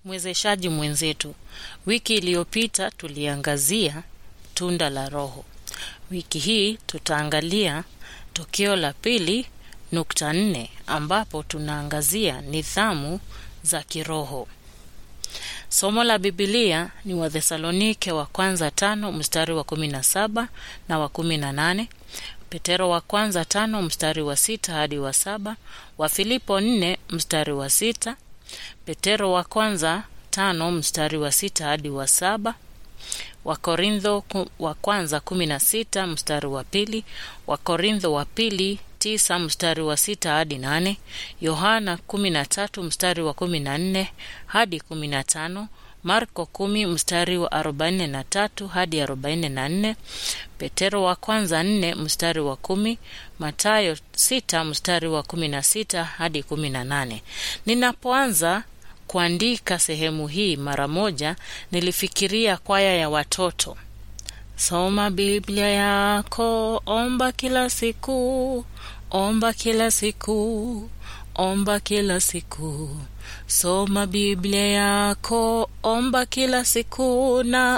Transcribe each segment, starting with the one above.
Mwezeshaji mwenzetu, wiki iliyopita tuliangazia tunda la Roho. Wiki hii tutaangalia tokeo la pili nukta nne ambapo tunaangazia nidhamu za kiroho. Somo la Bibilia ni Wathesalonike wa kwanza tano mstari wa kumi na saba na wa kumi na nane Petero wa kwanza tano mstari wa sita hadi wa saba Wafilipo nne mstari wa sita Petero wa kwanza tano mstari wa sita hadi wa saba Wakorintho ku- wa kwanza kumi na sita mstari wa pili Wakorintho wa pili tisa mstari wa sita hadi nane Yohana kumi na tatu mstari wa kumi na nne hadi kumi na tano Marko kumi mstari wa arobaini na tatu hadi arobaini na nne Petero wa kwanza nne mstari wa kumi Matayo sita mstari wa kumi na sita hadi kumi na nane Ninapoanza kuandika sehemu hii mara moja, nilifikiria kwaya ya watoto. Soma Biblia yako, omba kila siku, omba kila siku, omba kila siku. Soma Biblia yako, omba kila siku, na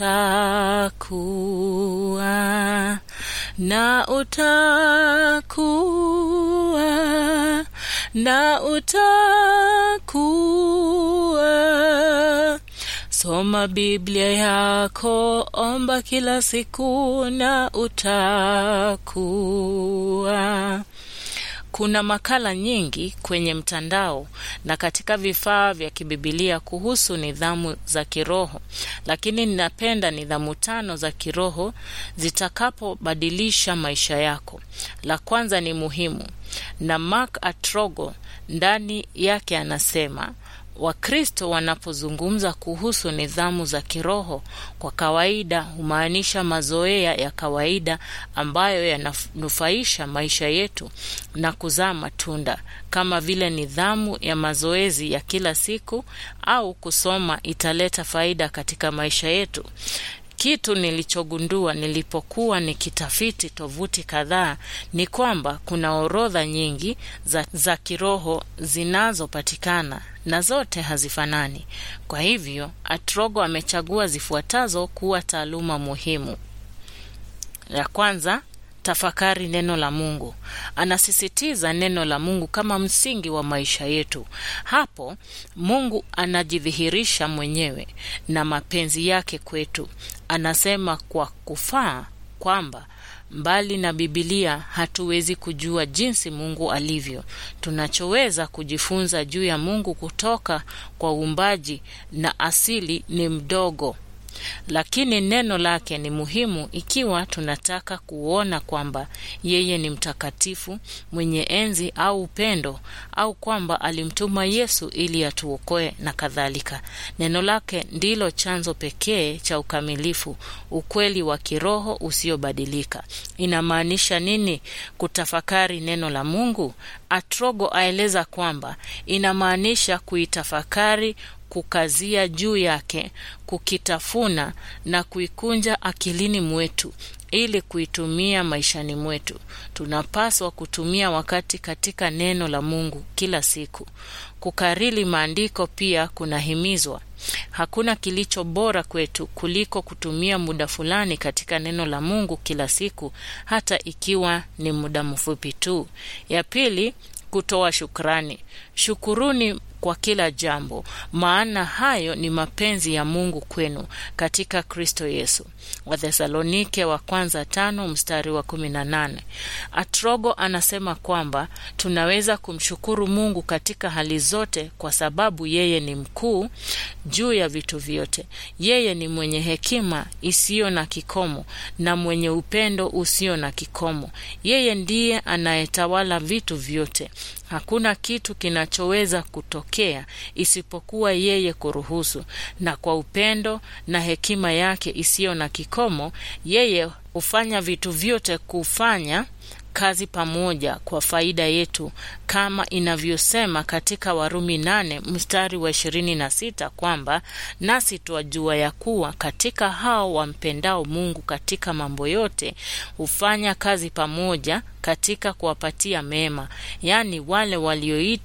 utakuwa na utakuwa na utakuwa. Soma Biblia yako, omba kila siku na utakuwa. Kuna makala nyingi kwenye mtandao na katika vifaa vya kibibilia kuhusu nidhamu za kiroho, lakini ninapenda nidhamu tano za kiroho zitakapobadilisha maisha yako. La kwanza ni muhimu, na Mark Atrogo ndani yake anasema Wakristo wanapozungumza kuhusu nidhamu za kiroho kwa kawaida humaanisha mazoea ya kawaida ambayo yananufaisha maisha yetu na kuzaa matunda kama vile nidhamu ya mazoezi ya kila siku au kusoma italeta faida katika maisha yetu. Kitu nilichogundua nilipokuwa nikitafiti tovuti kadhaa ni kwamba kuna orodha nyingi za, za kiroho zinazopatikana na zote hazifanani. Kwa hivyo, Atrogo amechagua zifuatazo kuwa taaluma muhimu. Ya kwanza, tafakari neno la Mungu. Anasisitiza neno la Mungu kama msingi wa maisha yetu. Hapo Mungu anajidhihirisha mwenyewe na mapenzi yake kwetu. Anasema kwa kufaa kwamba mbali na Bibilia hatuwezi kujua jinsi Mungu alivyo. Tunachoweza kujifunza juu ya Mungu kutoka kwa uumbaji na asili ni mdogo lakini neno lake ni muhimu ikiwa tunataka kuona kwamba yeye ni mtakatifu, mwenye enzi au upendo, au kwamba alimtuma Yesu ili atuokoe na kadhalika. Neno lake ndilo chanzo pekee cha ukamilifu, ukweli wa kiroho usiobadilika. Inamaanisha nini kutafakari neno la Mungu? Atrogo aeleza kwamba inamaanisha kuitafakari kukazia juu yake, kukitafuna na kuikunja akilini mwetu ili kuitumia maishani mwetu. Tunapaswa kutumia wakati katika neno la Mungu kila siku. Kukariri maandiko pia kunahimizwa. Hakuna kilicho bora kwetu kuliko kutumia muda fulani katika neno la Mungu kila siku, hata ikiwa ni muda mfupi tu. Ya pili, kutoa shukrani. Shukuruni kwa kila jambo, maana hayo ni mapenzi ya Mungu kwenu katika Kristo Yesu. Wathesalonike wa kwanza tano mstari wa kumi na nane. Atrogo anasema kwamba tunaweza kumshukuru Mungu katika hali zote kwa sababu yeye ni mkuu juu ya vitu vyote. Yeye ni mwenye hekima isiyo na kikomo na mwenye upendo usio na kikomo. Yeye ndiye anayetawala vitu vyote. Hakuna kitu kinachoweza kutokea isipokuwa yeye kuruhusu, na kwa upendo na hekima yake isiyo na kikomo, yeye hufanya vitu vyote kufanya kazi pamoja kwa faida yetu kama inavyosema katika Warumi nane mstari wa ishirini na sita kwamba nasi twajua ya kuwa katika hao wampendao Mungu katika mambo yote hufanya kazi pamoja katika kuwapatia mema, yaani wale walioitwa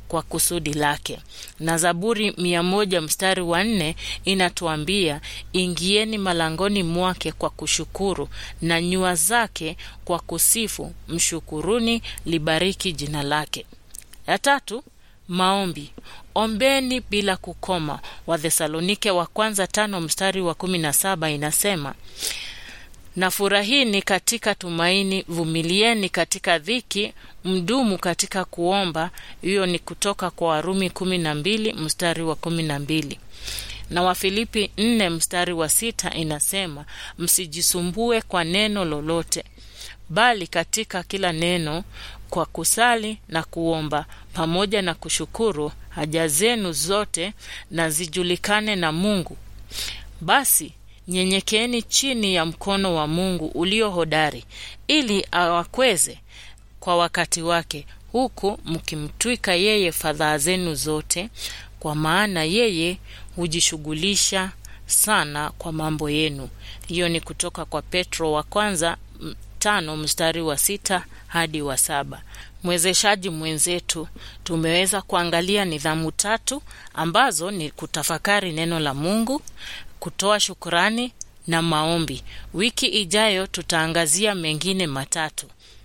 kwa kusudi lake. Na Zaburi mia moja mstari wa nne inatuambia ingieni malangoni mwake kwa kushukuru na nyua zake kwa kusifu, mshukuruni, libariki jina lake. Ya tatu, maombi. Ombeni bila kukoma. Wathesalonike wa kwanza tano mstari wa kumi na saba inasema na furahini katika tumaini, vumilieni katika dhiki, mdumu katika kuomba. Hiyo ni kutoka kwa Warumi kumi na mbili mstari wa kumi na mbili na Wafilipi nne mstari wa sita inasema msijisumbue kwa neno lolote, bali katika kila neno kwa kusali na kuomba pamoja na kushukuru haja zenu zote na zijulikane na Mungu. Basi nyenyekeeni chini ya mkono wa Mungu ulio hodari, ili awakweze kwa wakati wake, huku mkimtwika yeye fadhaa zenu zote, kwa maana yeye hujishughulisha sana kwa mambo yenu. Hiyo ni kutoka kwa Petro wa kwanza tano mstari wa sita hadi wa saba. Mwezeshaji mwenzetu, tumeweza kuangalia nidhamu tatu ambazo ni kutafakari neno la Mungu, kutoa shukurani na maombi. Wiki ijayo tutaangazia mengine matatu.